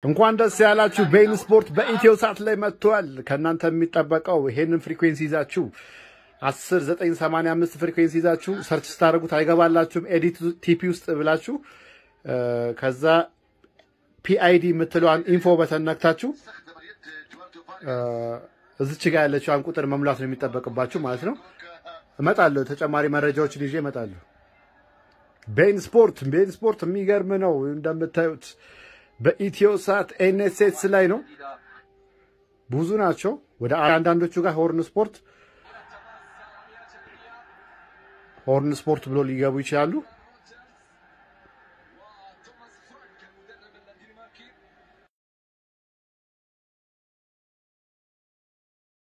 እንኳን ደስ ያላችሁ። ቤን ስፖርት በኢትዮ ሳት ላይ መጥቷል። ከእናንተ የሚጠበቀው ይሄንን ፍሪኩዌንሲ ይዛችሁ 10 9 85 ፍሪኩዌንሲ ይዛችሁ ሰርች ስታደርጉት አይገባላችሁም። ኤዲት ቲፒ ውስጥ ብላችሁ ከዛ ፒአይዲ የምትለዋን ኢንፎ በተን ነክታችሁ እዚች ጋ ያለችዋን ቁጥር መሙላት ነው የሚጠበቅባችሁ ማለት ነው። እመጣለሁ፣ ተጨማሪ መረጃዎችን ይዤ እመጣለሁ። ቤን ስፖርት ቤን ስፖርት የሚገርም ነው እንደምታዩት በኢትዮ ሳት ኤንኤስኤስ ላይ ነው። ብዙ ናቸው። ወደ አንዳንዶቹ ጋር ሆርን ስፖርት ሆርን ስፖርት ብሎ ሊገቡ ይችላሉ።